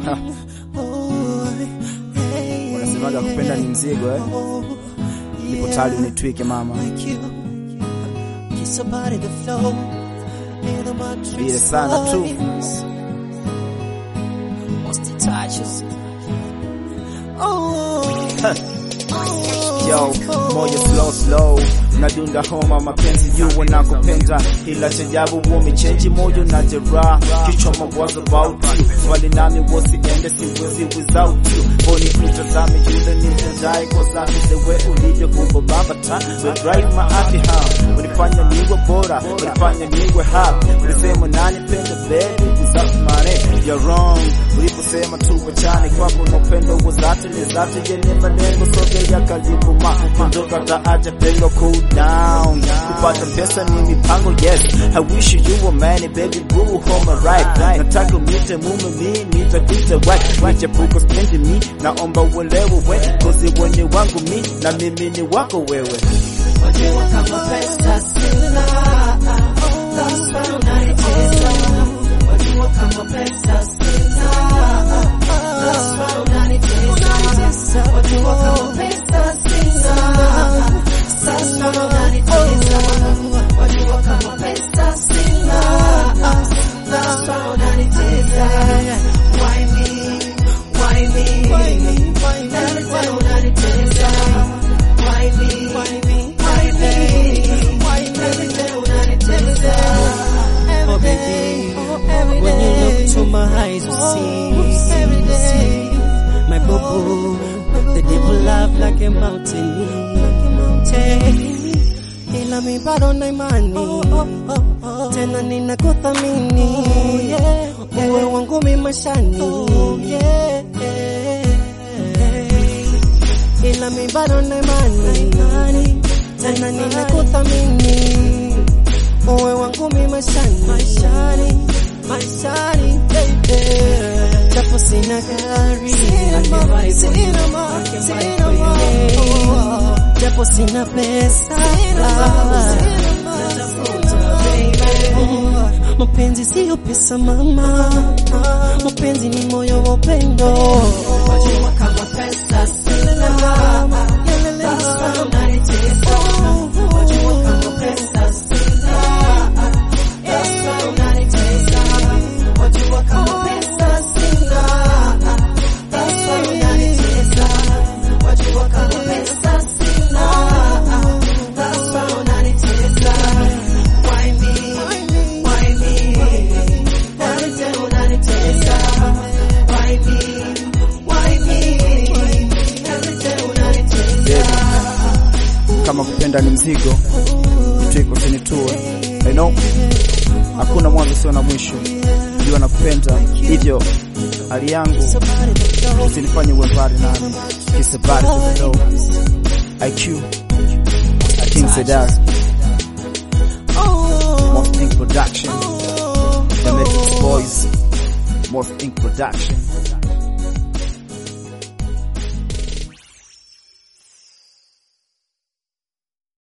Wanasemaga kupenda ni mzigo eh? Nipo tayari unitwike mama, vile sana tu Yo, moyo slow slow nadunda homa mapenzi juu wanakopenda, ila chajabu wamechenji moyo na jeraha, kichwa mawazo about you, wali nami wasiende siwezi without you, boni mtazame jule ni mtendaye kwa zami zewe ulivyo kumbo baba ta we drive my happy home, unifanya niwe bora, unifanya niwe happy, ulisema nani penda baby without money, you're wrong, uliposema tuwachane kwako na upendo wa zati ni zati yenye malengo sogea karibu ma ondoka taacha pengo cool down kupata pesa ni mipango yes I wish you were man baby boo home right nataka mite mume mi nitakuita wife nichepuko spendi mi naomba uelewe we kozi wenye wangu mi na mimi ni wako wewe Wajua kama pesa sina, that's why unanicheza. Wajua kama pesa sina, that's why unanicheza. Wajua kama pesa sina, that's why unanicheza. Wajua kama pesa sina, that's why unanicheza. Why me? Why me? Every time unanicheza. Why me? Why me? Why me? Every day unanicheza. Oh baby, when you look to my eyes, you see, my boo the devil laugh like a mountain. Hey, ila mi bado na imani tena ninakuthamini uwe wangu mi mashani ila mi bado na imani tena ninakuthamini uwe wangu mi maishani maishani maishani baby japo sina gari sina mali sina mali japo sina pesa mapenzi siyo pesa mama mapenzi ni moyo wa upendo Wajua kama pesa sina, that's why unanicheza. Wajua kama pesa sina, that's why unanicheza. Wajua kama pesa sina, that's why unanicheza. Wajua kama pesa sina, that's why unanicheza. Why me? Why me? Every day unanicheza. Why me? Why me? Every day unanicheza. kama kupenda ni mzigo twiko usinitue I know hakuna mwanzo sio na mwisho jua nakupenda hivyo hali yangu usinifanye uwe mbali nami kisebari to IQ King Sedar Most Ink Production The Matrix Boys Most Ink Production